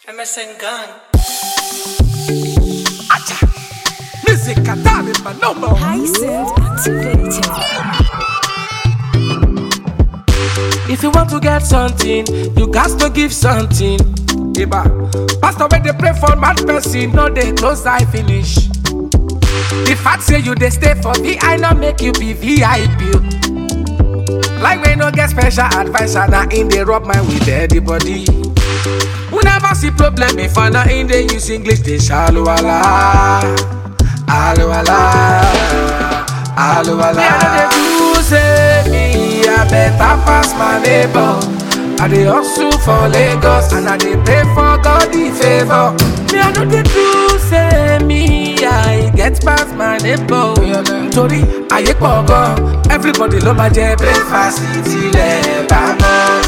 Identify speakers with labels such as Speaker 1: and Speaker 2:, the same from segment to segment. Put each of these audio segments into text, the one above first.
Speaker 1: MSN Gang.
Speaker 2: Music Katari Manomo.
Speaker 3: Hyacinth activated.
Speaker 2: If you want to get something, you got to give something. Iba. Pastor when they pray for mad person, no they close eye finish. The fact say you they stay for VI, not make you be VIP. Like we no get special advisor, now in they rub my with everybody. We never see problem if I not in they use English, they shallow ala. Alo ala. Alo ala. Me, I know they do say me, I better pass my neighbor. I dey hustle for Lagos and I dey pray for God the favor. Me, I know they do say me, I get past my neighbor. Torí ayé pọ̀ gan, everybody ló máa jẹ breakfast tilẹ̀ bá mọ́.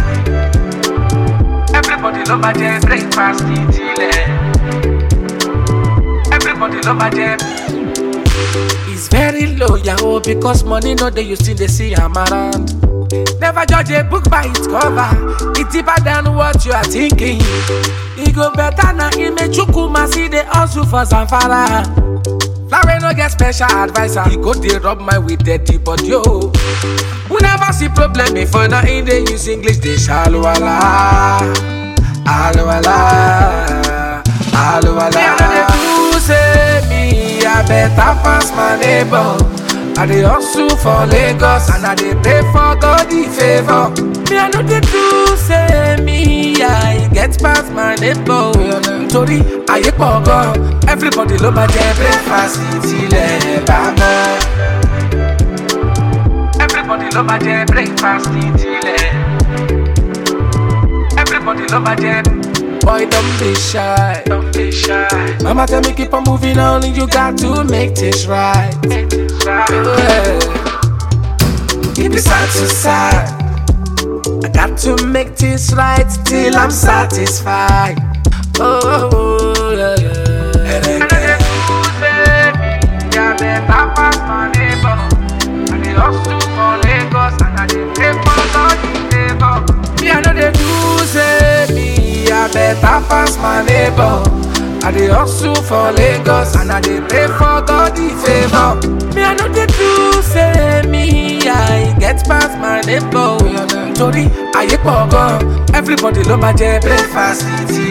Speaker 2: Everybody ló máa jẹ breakfast tilẹ̀. Everybody love my jam. It's very low, yahoo, because money no dey you still dey see am around. Never judge a book by its cover. It's deeper than what you are thinking. E go better na Imechukwu see the hustle for Zamfara. Larry no get special advisor. He go dey rub my with dirty body yo. We never see problem before now in dey use English dey shallow ala. Alo ala. Alo ala. Me I no dey do say me I better pass my neighbor. I dey hustle for Lagos and I dey pray for God the favor. Me I no dey do say me I get past my neighbor. Torí ayé pọ̀ gan, everybody ló máa jẹ breakfast tilẹ̀ bá mọ́. Everybody ló máa jẹ breakfast tilẹ̀. Everybody ló máa jẹ. Boy, don't be shy. Don't be shy. Mama tell me keep on moving on, and you got to make this right. Make this right. Yeah. Keep it side to side. I got to make this right till I'm satisfied. Oh, oh, oh yeah, yeah. And I get yeah, better pass my neighbor. I dey hustle for Lagos and I dey pray for God the favor. Me I know they do say me I better pass my neighbor. I dey hustle for Lagos and I dey pray for God the favor. Me I know they do say me I get past my neighbor. Torí ayé pọ̀ gan, everybody ló máa jẹ breakfast ti